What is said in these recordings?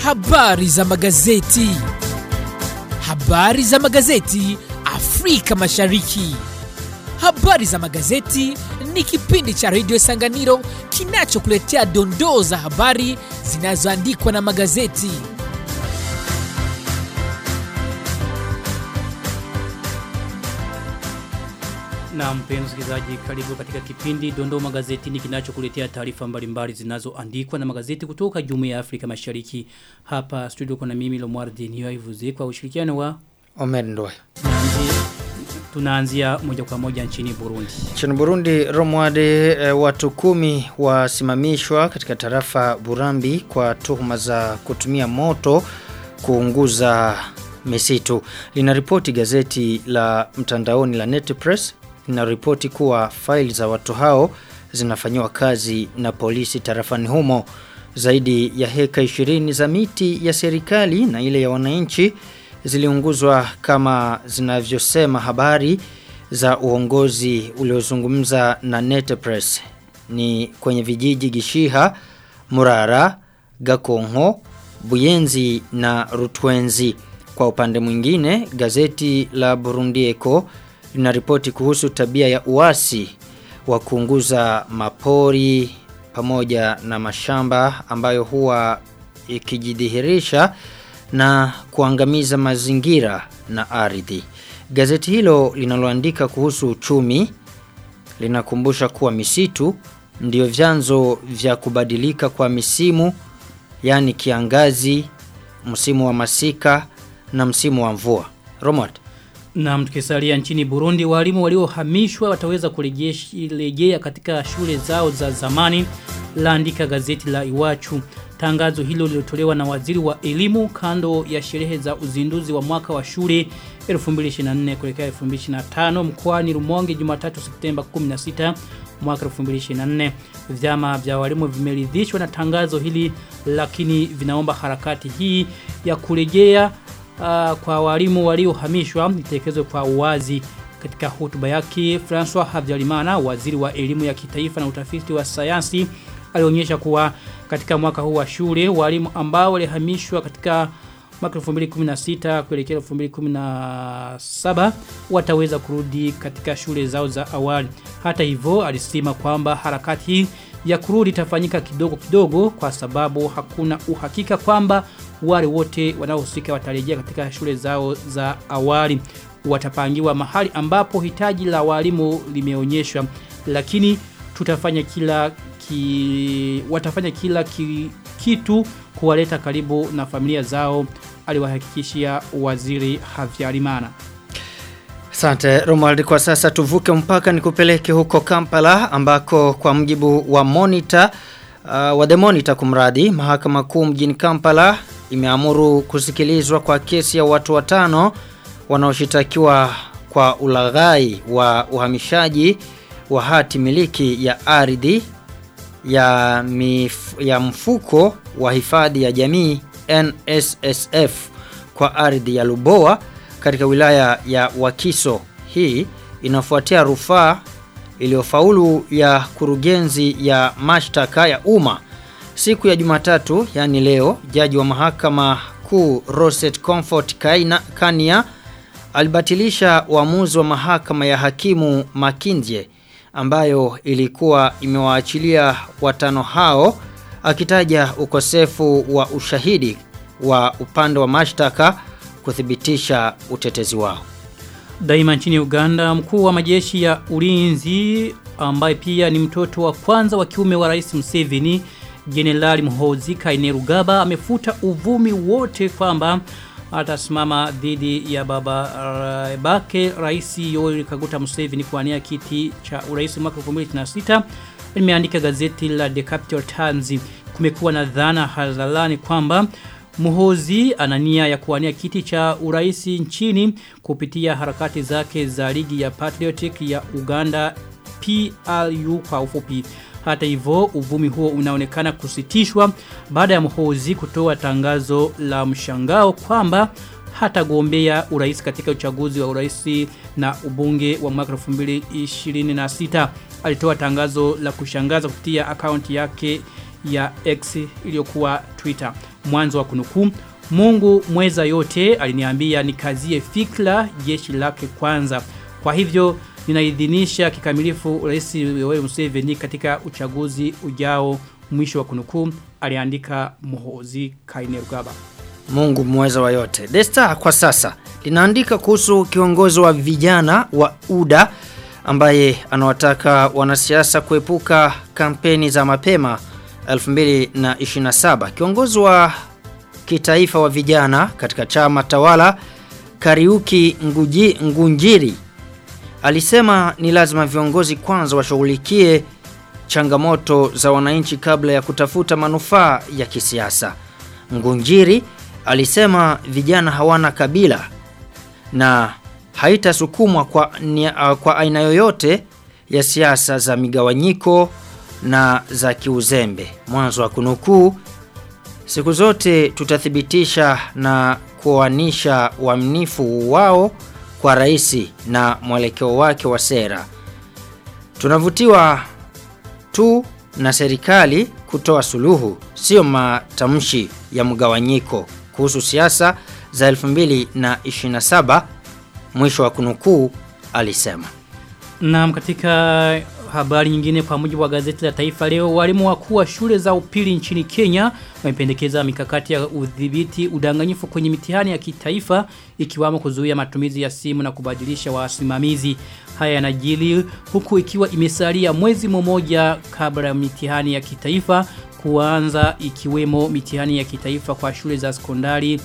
Habari za magazeti. Habari za magazeti Afrika Mashariki. Habari za magazeti ni kipindi cha redio Sanganiro kinachokuletea dondoo za habari zinazoandikwa na magazeti. Na mpenzi msikilizaji, karibu katika kipindi Dondoo Magazetini kinachokuletea taarifa mbalimbali zinazoandikwa na magazeti kutoka Jumuiya ya Afrika Mashariki. Hapa studio kuna mimi Lomwardi Niyoivuze kwa ushirikiano wa Omer Ndoye. tunaanzia, tunaanzia moja kwa moja nchini Burundi. Nchini Burundi, Romwade e, watu kumi wasimamishwa katika tarafa Burambi kwa tuhuma za kutumia moto kuunguza misitu. Linaripoti gazeti la mtandaoni la Netpress linaripoti kuwa faili za watu hao zinafanyiwa kazi na polisi tarafani humo. Zaidi ya heka 20 za miti ya serikali na ile ya wananchi ziliunguzwa kama zinavyosema habari za uongozi uliozungumza na Netpress ni kwenye vijiji Gishiha, Murara, Gakongo, Buyenzi na Rutwenzi. Kwa upande mwingine, gazeti la Burundi Echo linaripoti kuhusu tabia ya uasi wa kuunguza mapori pamoja na mashamba ambayo huwa ikijidhihirisha na kuangamiza mazingira na ardhi. Gazeti hilo linaloandika kuhusu uchumi linakumbusha kuwa misitu ndio vyanzo vya kubadilika kwa misimu yani kiangazi, msimu wa masika na msimu wa mvua. Romot. Na mtukisalia nchini Burundi, walimu waliohamishwa wataweza kurejea katika shule zao za zamani, laandika gazeti la Iwachu. Tangazo hilo lilitolewa na waziri wa elimu kando ya sherehe za uzinduzi wa mwaka wa shule 2024 kuelekea 2025 mkoani Rumonge Jumatatu Septemba 16 mwaka 2024. Vyama vya walimu vimeridhishwa na tangazo hili lakini vinaomba harakati hii ya kurejea uh, kwa walimu waliohamishwa itekelezwe kwa uwazi katika hotuba yake François Habyarimana waziri wa elimu ya kitaifa na utafiti wa sayansi alionyesha kuwa katika mwaka huu wa shule walimu ambao walihamishwa katika mwaka 2016 kuelekea 2017 wataweza kurudi katika shule zao za awali. Hata hivyo alisema kwamba harakati hii ya kurudi itafanyika kidogo kidogo kwa sababu hakuna uhakika kwamba wale wote wanaohusika watarejea katika shule zao za awali watapangiwa mahali ambapo hitaji la walimu limeonyeshwa lakini tutafanya kila ki, watafanya kila ki, kitu kuwaleta karibu na familia zao aliwahakikishia waziri Havyarimana. Asante Romuald kwa sasa tuvuke mpaka nikupeleke huko Kampala ambako kwa mjibu wa Monitor uh, wa The Monitor kumradi mahakama kuu mjini Kampala imeamuru kusikilizwa kwa kesi ya watu watano wanaoshitakiwa kwa ulaghai wa uhamishaji wa hati miliki ya ardhi ya, mif, ya mfuko wa hifadhi ya jamii NSSF kwa ardhi ya Luboa katika wilaya ya Wakiso. Hii inafuatia rufaa iliyofaulu ya kurugenzi ya mashtaka ya umma siku ya Jumatatu, yani leo, jaji wa mahakama kuu Roset Comfort Kaina Kania alibatilisha uamuzi wa mahakama ya hakimu Makindye ambayo ilikuwa imewaachilia watano hao akitaja ukosefu wa ushahidi wa upande wa mashtaka kuthibitisha utetezi wao. Daima nchini Uganda, mkuu wa majeshi ya ulinzi ambaye pia ni mtoto wa kwanza wa kiume wa Rais Museveni, Jenerali Muhoozi Kainerugaba amefuta uvumi wote kwamba atasimama dhidi ya baba uh, bake Rais Yoweri Kaguta Museveni kuania kiti cha urais mwaka 2026 limeandika gazeti la The Capital Times kumekuwa na dhana hadharani kwamba Muhozi anania ya kuwania kiti cha uraisi nchini kupitia harakati zake za ligi ya Patriotic ya Uganda PLU kwa ufupi. Hata hivyo uvumi huo unaonekana kusitishwa baada ya Muhozi kutoa tangazo la mshangao kwamba hatagombea urais katika uchaguzi wa urais na ubunge wa mwaka 2026. Alitoa tangazo la kushangaza kupitia akaunti yake ya X iliyokuwa Twitter. mwanzo wa kunukuu Mungu mweza yote aliniambia nikazie fikra jeshi lake kwanza. Kwa hivyo ninaidhinisha kikamilifu Rais Yoweri Museveni katika uchaguzi ujao mwisho wa kunukuu aliandika Muhozi Kainerugaba. Mungu mweza wa yote. The Star kwa sasa linaandika kuhusu kiongozi wa vijana wa UDA ambaye anawataka wanasiasa kuepuka kampeni za mapema 2027. Kiongozi wa kitaifa wa vijana katika chama tawala Kariuki Nguji, Ngunjiri alisema ni lazima viongozi kwanza washughulikie changamoto za wananchi kabla ya kutafuta manufaa ya kisiasa. Ngunjiri alisema vijana hawana kabila na haitasukumwa kwa, nia- kwa aina yoyote ya siasa za migawanyiko na za kiuzembe. Mwanzo wa kunukuu Siku zote tutathibitisha na kuoanisha uaminifu wao kwa rais na mwelekeo wake wa sera. Tunavutiwa tu na serikali kutoa suluhu, sio matamshi ya mgawanyiko kuhusu siasa za 2027 mwisho wa kunukuu alisema. Na katika habari nyingine kwa mujibu wa gazeti la Taifa leo walimu wakuu wa shule za upili nchini Kenya wamependekeza mikakati ya udhibiti udanganyifu kwenye mitihani ya kitaifa ikiwamo kuzuia matumizi ya simu na kubadilisha wasimamizi. Haya yanajili huku ikiwa imesalia mwezi mmoja kabla ya mitihani ya kitaifa kuanza ikiwemo mitihani ya kitaifa kwa shule za sekondari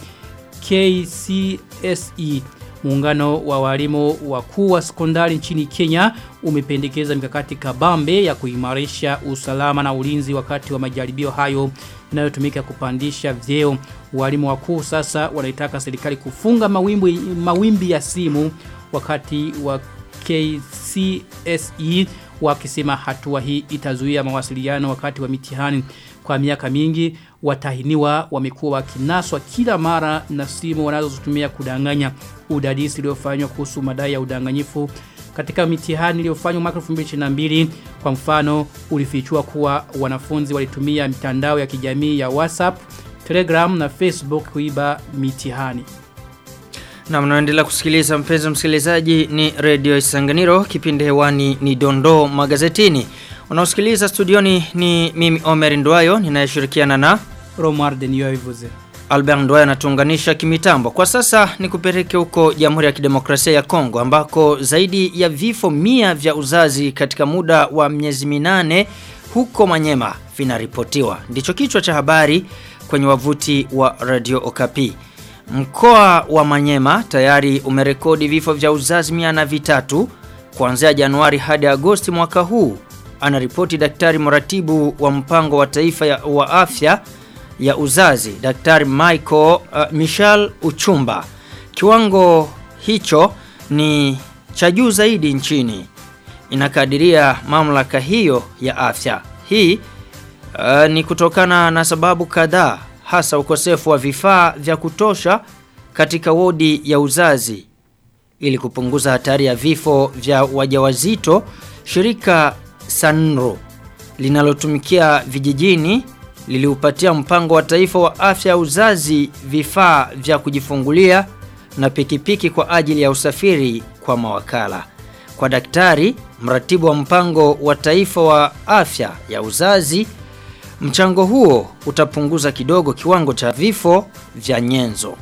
KCSE Muungano wa walimu wakuu wa sekondari nchini Kenya umependekeza mikakati kabambe ya kuimarisha usalama na ulinzi wakati wa majaribio hayo inayotumika kupandisha vyeo. Walimu wakuu sasa wanaitaka serikali kufunga mawimbi, mawimbi ya simu wakati wa KCSE wakisema hatua hii itazuia mawasiliano wakati wa mitihani kwa miaka mingi watahiniwa wamekuwa wakinaswa kila mara na simu wanazotumia kudanganya udadisi uliofanywa kuhusu madai ya udanganyifu katika mitihani iliyofanywa mwaka 2022 kwa mfano ulifichua kuwa wanafunzi walitumia mitandao ya kijamii ya WhatsApp, Telegram na Facebook kuiba mitihani. Na mnaendelea kusikiliza mpenzi msikilizaji ni Radio Isanganiro kipindi hewani ni Dondoo magazetini. Unaosikiliza studioni ni mimi Omer Ndwayo ninayeshirikiana na Romar Denio Ivuze. Albert Ndwayo anatuunganisha kimitambo. Kwa sasa ni kupeleke huko Jamhuri ya Kidemokrasia ya Kongo ambako zaidi ya vifo mia vya uzazi katika muda wa miezi minane huko Manyema vinaripotiwa. Ndicho kichwa cha habari kwenye wavuti wa Radio Okapi. Mkoa wa Manyema tayari umerekodi vifo vya uzazi mia na vitatu kuanzia Januari hadi Agosti mwaka huu. Anaripoti daktari mratibu wa mpango wa taifa ya, wa afya ya uzazi daktari Michael uh, Michel Uchumba. Kiwango hicho ni cha juu zaidi nchini. Inakadiria mamlaka hiyo ya afya. Hii uh, ni kutokana na sababu kadhaa hasa ukosefu wa vifaa vya kutosha katika wodi ya uzazi ili kupunguza hatari ya vifo vya wajawazito shirika Sanro linalotumikia vijijini liliupatia mpango wa taifa wa afya ya uzazi vifaa vya kujifungulia na pikipiki kwa ajili ya usafiri kwa mawakala. Kwa daktari, mratibu wa mpango wa taifa wa afya ya uzazi, mchango huo utapunguza kidogo kiwango cha vifo vya nyenzo.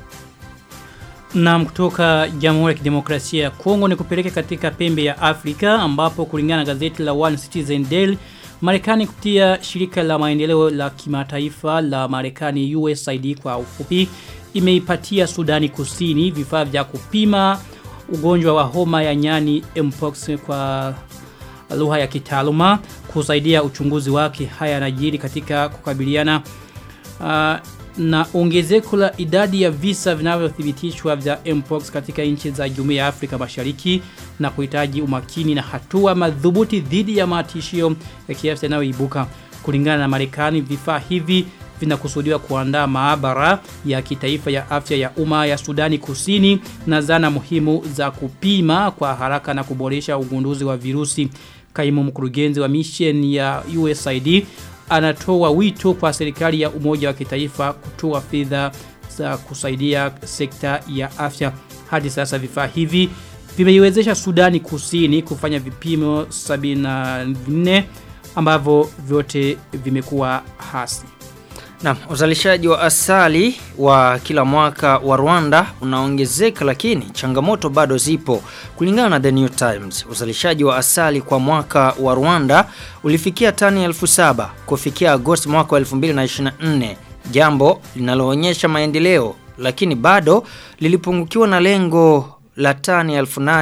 Na kutoka Jamhuri ya Kidemokrasia ya Kongo ni kupeleka katika pembe ya Afrika ambapo kulingana na gazeti la One Citizen Daily Marekani kupitia shirika la maendeleo la kimataifa la Marekani USAID kwa ufupi imeipatia Sudani Kusini vifaa vya kupima ugonjwa wa homa ya nyani mpox kwa lugha ya kitaaluma kusaidia uchunguzi wake haya yanajiri katika kukabiliana uh, na ongezeko la idadi ya visa vinavyothibitishwa vya mpox katika nchi za Jumuiya ya Afrika Mashariki na kuhitaji umakini na hatua madhubuti dhidi ya matishio ya kiafya yanayoibuka. Kulingana na Marekani, vifaa hivi vinakusudiwa kuandaa maabara ya kitaifa ya afya ya umma ya Sudani Kusini na zana muhimu za kupima kwa haraka na kuboresha ugunduzi wa virusi. Kaimu mkurugenzi wa mission ya USAID anatoa wito kwa serikali ya umoja wa kitaifa kutoa fedha za kusaidia sekta ya afya. Hadi sasa vifaa hivi vimeiwezesha Sudani Kusini kufanya vipimo 74 ambavyo vyote vimekuwa hasi. Na uzalishaji wa asali wa kila mwaka wa Rwanda unaongezeka lakini changamoto bado zipo. Kulingana na The New Times, uzalishaji wa asali kwa mwaka wa Rwanda ulifikia tani 1700 kufikia Agosti mwaka wa 2024, jambo linaloonyesha maendeleo lakini bado lilipungukiwa na lengo la tani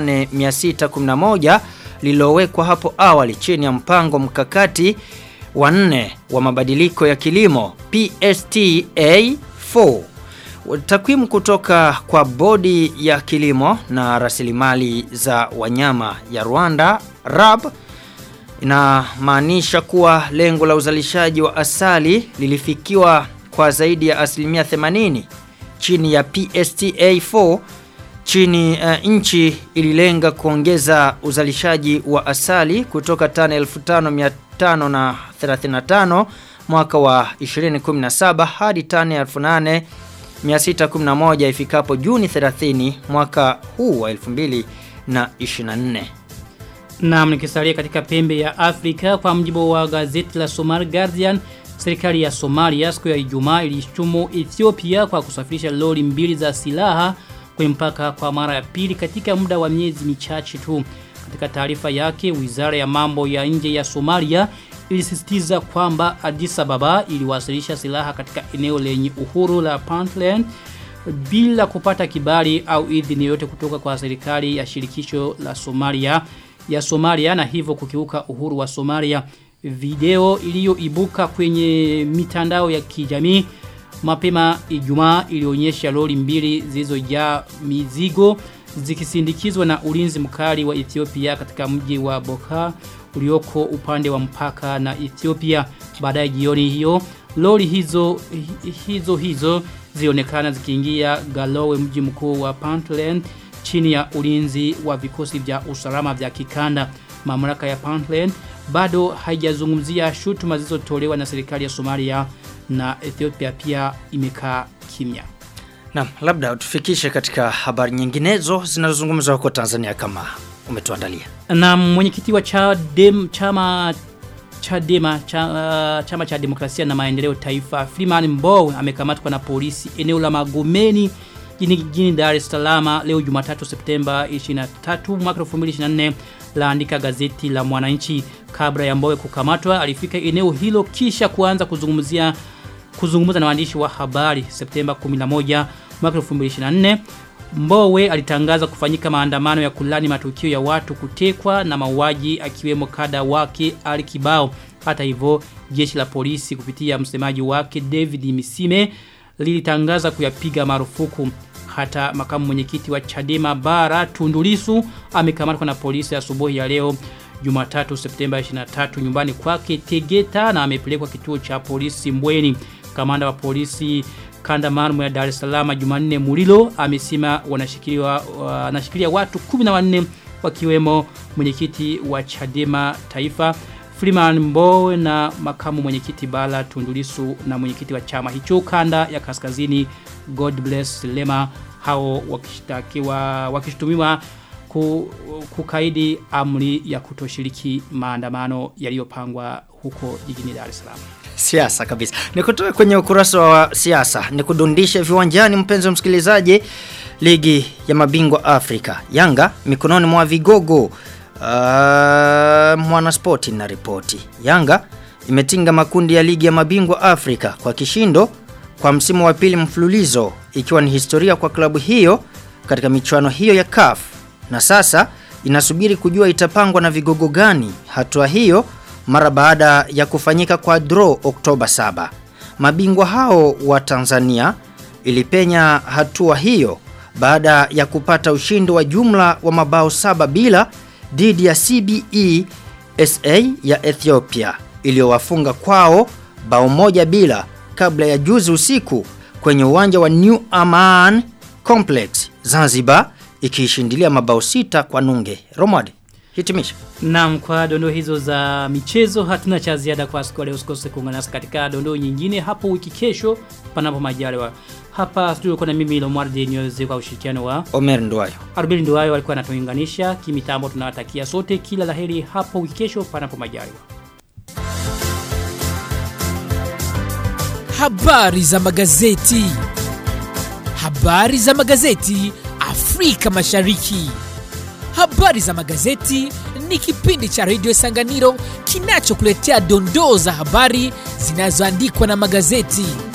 8611 lililowekwa hapo awali chini ya mpango mkakati wa nne wa mabadiliko ya kilimo PSTA 4. Takwimu kutoka kwa bodi ya kilimo na rasilimali za wanyama ya Rwanda RAB inamaanisha kuwa lengo la uzalishaji wa asali lilifikiwa kwa zaidi ya asilimia 80 chini ya PSTA 4 chini uh, nchi ililenga kuongeza uzalishaji wa asali kutoka tani 5535 mwaka wa 2017 hadi tani 8611 ifikapo Juni 30 mwaka huu wa 2024. Naam nikisalia katika pembe ya Afrika kwa mjibu wa gazeti la Somali Guardian serikali ya Somalia siku ya Ijumaa ilishtumu Ethiopia kwa kusafirisha lori mbili za silaha kwenye mpaka kwa mara ya pili katika muda wa miezi michache tu. Katika taarifa yake, Wizara ya Mambo ya Nje ya Somalia ilisisitiza kwamba Addis Ababa iliwasilisha silaha katika eneo lenye uhuru la Puntland bila kupata kibali au idhini yote kutoka kwa serikali ya shirikisho la Somalia ya Somalia na hivyo kukiuka uhuru wa Somalia. Video iliyoibuka kwenye mitandao ya kijamii mapema Ijumaa ilionyesha lori mbili zilizojaa mizigo zikisindikizwa na ulinzi mkali wa Ethiopia katika mji wa Boka ulioko upande wa mpaka na Ethiopia. Baadaye jioni hiyo lori hizo hizo hizo zionekana zikiingia Galowe mji mkuu wa Puntland chini ya ulinzi wa vikosi vya usalama vya kikanda. Mamlaka ya Puntland bado haijazungumzia shutuma zilizotolewa na serikali ya Somalia na Ethiopia pia imekaa kimya. Na labda utufikishe katika habari nyinginezo zinazozungumzwa huko Tanzania kama umetuandalia. Na mwenyekiti wa Chadem, chama Chadema cha, chama cha demokrasia na maendeleo taifa Freeman Mbowe amekamatwa na polisi eneo la Magomeni jijini Dar es Salaam leo Jumatatu Septemba 23 mwaka 2024 laandika gazeti la Mwananchi kabla ya Mbowe kukamatwa alifika eneo hilo kisha kuanza kuzungumzia kuzungumza na waandishi wa habari Septemba 11 mwaka 2024 Mbowe alitangaza kufanyika maandamano ya kulani matukio ya watu kutekwa na mauaji akiwemo kada wake Ali Kibao. Hata hivyo jeshi la polisi kupitia msemaji wake David Misime lilitangaza kuyapiga marufuku. Hata makamu mwenyekiti wa Chadema Bara Tundulisu amekamatwa na polisi asubuhi ya leo Jumatatu Septemba 23 nyumbani kwake Tegeta na amepelekwa kituo cha polisi Mbweni. Kamanda wa polisi kanda maalum ya Dar es Salaam Jumanne Mulilo amesema wanashikiliwa wanashikilia watu 14 wakiwemo mwenyekiti wa Chadema Taifa Freeman Mbowe na makamu mwenyekiti Bala Tundulisu na mwenyekiti wa chama hicho kanda ya kaskazini God Bless Lema hao wakishtakiwa wakishtumiwa kukaidi amri ya kutoshiriki maandamano yaliyopangwa huko jijini Dar es Salaam. Siasa kabisa. Nikutoe kwenye ukurasa wa siasa, nikudundishe viwanjani mpenzi wa msikilizaji ligi ya mabingwa Afrika. Yanga mikononi mwa vigogo. Uh, mwana spoti na ripoti. Yanga imetinga makundi ya ligi ya mabingwa Afrika kwa kishindo kwa msimu wa pili mfululizo ikiwa ni historia kwa klabu hiyo katika michuano hiyo ya CAF na sasa inasubiri kujua itapangwa na vigogo gani hatua hiyo mara baada ya kufanyika kwa draw Oktoba 7. Mabingwa hao wa Tanzania ilipenya hatua hiyo baada ya kupata ushindi wa jumla wa mabao saba bila dhidi ya CBE SA ya Ethiopia iliyowafunga kwao bao moja bila kabla ya juzi usiku kwenye uwanja wa New Aman Complex Zanzibar ikiishindilia mabao sita kwa nunge. Romad. hitimisha. Naam, kwa dondoo hizo za michezo hatuna cha ziada kwa siku ya leo. Usikose kuungana nasi katika dondoo nyingine hapo wiki kesho panapo majaliwa. Hapa studio kuna mimi Lomwardi Nyoze kwa ushirikiano wa Omer Ndwayo. Arubeli Nduwayo walikuwa anatuunganisha kimitambo. Tunawatakia sote kila laheri hapo wiki kesho panapo majaliwa. Habari za magazeti. Habari za magazeti Afrika Mashariki. Habari za magazeti ni kipindi cha redio Sanganiro kinachokuletea dondoo za habari zinazoandikwa na magazeti.